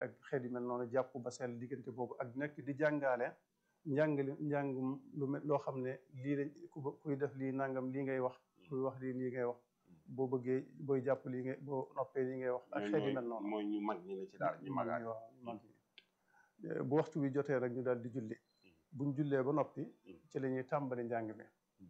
ak xeet yu mel noonu jàpp ba sell diggante boobu ak nekk di jàngaale njàngale njàngum lu mel loo xam ne lii lañ ku kuy def lii nangam lii ngay wax kuy wax lii lii ngay wax boo bëggee booy jàpp lii ngay boo noppee lii ngay wax ak xeet yu mel noonu mooy ñu mag ñi ne ci daal ñu magaat waaw ñu mag ñi bu waxtu wi jotee rek ñu daal di julli buñ jullee ba noppi ci la ñuy tàmbali njàng mi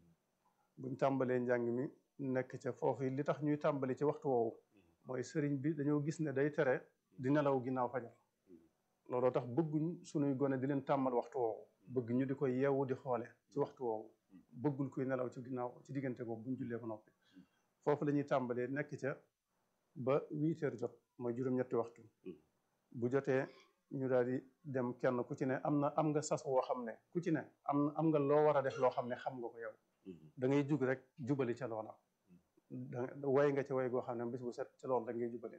buñ tàmbalee njàng mi nekk ca foofu li tax ñuy tàmbali ci waxtu woowu mooy sëriñ bi dañoo gis ne day tere di nelaw ginnaaw fajar looloo tax bëgguñ sunuy gone di leen tàmmal waxtu woowu bëgg ñu di ko yeewu di xoole ci waxtu woowu bëggul kuy nelaw ci ginnaaw ci diggante boobu buñ jullee ba noppi foofu la ñuy tàmbalee nekk ca ba huit heures jot mooy juróom-ñetti waxtu bu jotee ñu daal di dem kenn ku ci ne am na am nga sas woo xam ne ku ci ne am am nga loo war a def loo xam ne xam nga ko yow da ngay jug rek jubali ca loola da way nga ca way goo xam ne bis bu set ca loolu da ngay jubali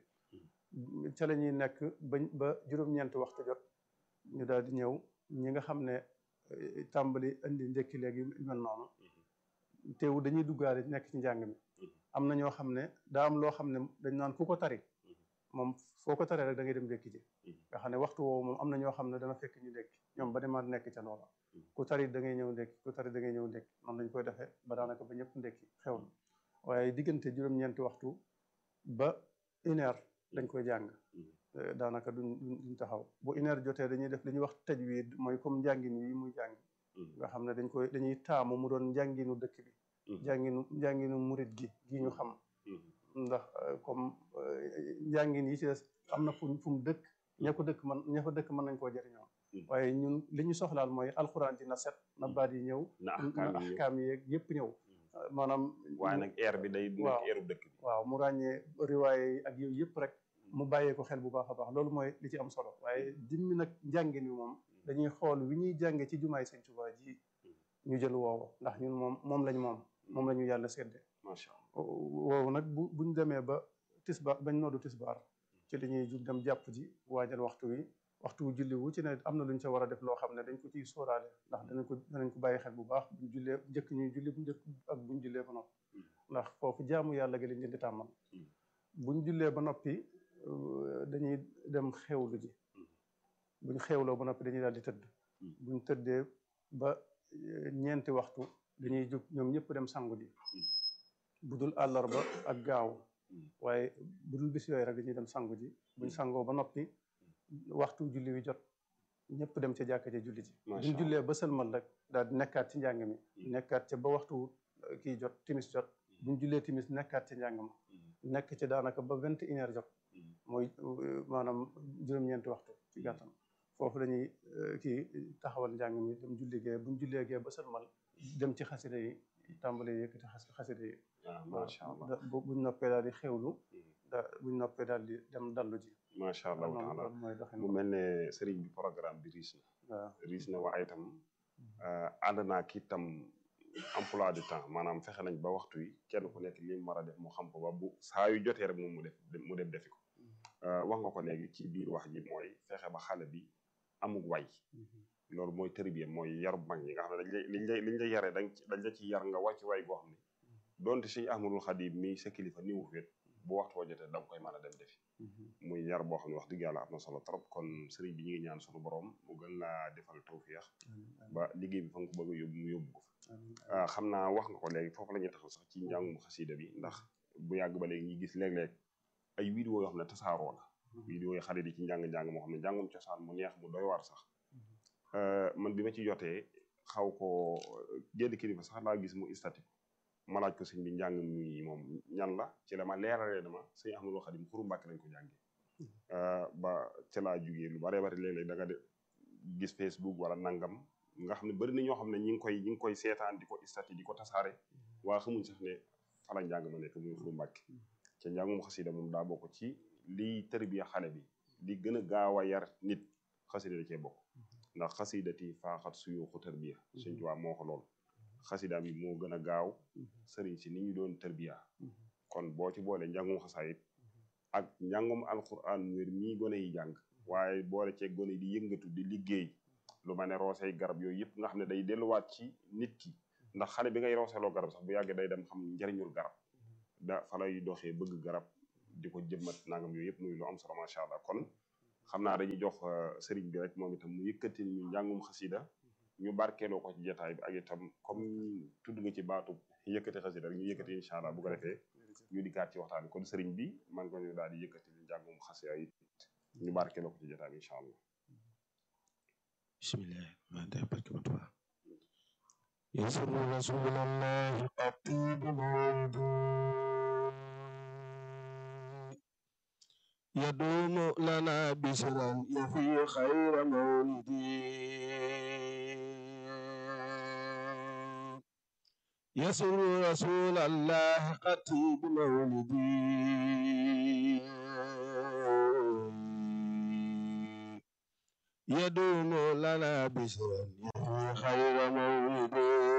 ca la ñuy nekk ba ba juróom-ñeenti waxtu jot ñu daal di ñëw ñi nga xam ne tàmbali indi ndekki léegi mel noonu teewu dañuy duggaale nekk ci njàng mi am na ñoo xam ne daa am loo xam ne dañ naan ku ko tari moom foo ko taree rek da ngay dem ndekki ji nga xam ne waxtu woowu moom am na ñoo xam ne dana fekk ñu ndekki ñoom ba demaat nekk ca loola ku tari da ngay ñëw ndekki ku tari da ngay ñëw ndekki noonu lañ koy defee ba daanaka ba ñëpp ndekki xew na waaye diggante juróom-ñeenti waxtu ba une heure dañ koy jàng daanaka duñ duñ taxaw bu une heure jotee dañuy def li ñuy wax tajwid mooy comme njàngin yi muy jàng nga xam ne dañ koy dañuy taamu mu doon njànginu dëkk bi njànginu njànginu murit gi gi ñu xam ndax comme njàngin yi ci des am na fu fu mu dëkk ña ko dëkk man ña fa dëkk mën nañ koo jëriñoo waaye ñun li ñu soxlaal mooy alxuraan ji na set na baat yi ñëw na na axkaam yi yeeg yëpp ñëw maanaam waaye nag air bi day nekk airu dëkk bi waaw mu ràññee riwaaye yi ak yooyu yëpp rek mu bàyyee ko xel bu baax a baax loolu mooy li ci am solo waaye dimmi nag njàngin wi moom dañuy xool wi ñuy jànge ci jumaay Sëñ Tuubaa ji ñu jël woowu ndax ñun moom moom lañ moom moom la ñu yàlla sédde macha allah woowu nag bu buñ demee ba tisbaar bañ noddu tisbaar ci li ñuy jug dem jàpp ji waajal waxtu wi waxtu wu julli wu ci ne am na luñ ca war a def loo xam ne dañ ko ciy sóoraale ndax danañ ko danañ ko bàyyi xel bu baax buñ jullee njëkk ñuy julli bu njëkk ak buñ jullee ba noppi ndax foofu jaamu yàlla gi lañ leen di tàmmal buñ jullee ba noppi dañuy dem xewlu ji buñ xewloo ba noppi dañuy daal di tëdd buñ tëddee ba ñeenti waxtu dañuy jóg ñoom ñëpp dem sangu ji bu dul àllarba ak gaaw waaye bu dul bis yooyu rek dañuy dem sangu ji buñ sangoo ba noppi waxtu julli wi jot ñëpp dem ca jàkka ja julli ji buñ jullee ba sëlmal rek daal di nekkaat ci njàng mi nekkaat ca ba waxtu kii jot timis jot buñ jullee timis nekkaat ca njàng ma nekk ci daanaka ba vingt et une heure jot mooy maanaam juróom-ñeenti waxtu ci gàttal foofu lañuy kii taxawal njàng mi dem julli gee buñ jullee gee ba sëlmal dem ci xasida yi tàmbale yëkkati xasida yi macha allah buñ noppee daal di xewlu da buñ noppee daal di dem dallu ji macha allah taala mooy doxin mu mel ne sëriñ bi programme bi riis na waaw riis na waaye itam ànd naa ki itam emploi du temps maanaam fexe nañ ba waxtu yi kenn ku nekk li mu war a def mu xam ko ba bu saa yu jotee rek moom mu def mu dem defi ko wax nga ko léegi ci biir wax ji mooy fexe ba xale bi amug way loolu mooy tërbiya mooy yarub mag ñi nga xam ne dañ lay liñ lay liñ lay yaree dañ dañ la ci yar nga wàcc way goo xam ne donte Sëñ Ahmadul Xadim mi sa kilifa ni wu féet bu waxtu wa jotee da nga koy mën a dem defi muy yar boo xam ne wax dëgg yàlla am na solo trop kon sëriñ bi ñu ngi ñaan sunu borom mu gën laa defal tawféex ba liggéey bi fa nga ko bëgg a yóbbu mu yóbbu ko fa xam naa wax nga ko léegi foofu la ñuy taxaw sax ci njàngum xasida bi ndax bu yàgg ba léegi ñuy gis léeg-léeg ay vidéo yoo xam ne tasaaroo la vidéo yi xarit yi ci njàng-njàng moo xam ne njàngum cosaan mu neex mu doy waar sax man bi ma ci jotee xaw ko génn kilifa sax laa gis mu istati ma laaj ko sëñ bi njàng mi moom ñan la ci la ma leeralee dama sëñ Ahmadou Khadim xuru Mbàkke lañ ko jàngee ba ca laa jugee lu bare bari léeg-léeg da nga de gis Facebook wala nangam nga xam ne bari na ñoo xam ne ñi ngi koy ñi ngi koy seetaan di ko istati di ko tasaare waa xamuñ sax ne fala njàng ma nekk muy xuru Mbàkke ca njàngum xasida moom daa bokk ci liy tërbiya xale bi li gën a gaaw a yar nit xasida da cee bokk ndax xasidati faaxat suyuxu tërbiya Sëñ Tuubaa moo ko lool xasida bi moo gën a gaaw sëriñ si ni ñu doon tërbiya kon boo ci boole njàngum xasaayit ak njàngum alquran wér mii gone yi jàng waaye boole cee gone yi di yëngatu di liggéey lu ma ne roosey garab yooyu yëpp nga xam ne day delluwaat ci nit ki ndax xale bi ngay rooseeloo garab sax bu yàggee day dem xam njariñul garab da fa lay doxee bëgg garab di ko jëmmat nangam yooyu yëpp muy lu am solo macha allah kon xam naa dañuy jox sëriñ bi rek moom itam mu yëkkati ñu njàngum xasida ñu barkeeloo ko ci jotaay bi ak itam comme tudd nga ci baatu yëkkati xasida rek ñu yëkkati incha allah bu ko defee ñu dikkaat ci waxtaan bi kon sëriñ bi man ko ñu daal di yëkkati ñu njàngum xasida yi ñu barkeeloo ko ci jotaay bi incha allah bismillah ma da barke ba tuba يسر رسول الله قطيب موضوع يدوم لنا بشرا يفي خير مولدي يسر رسول الله قطيب مولدي يدوم لنا بشرا يفي خير مولدي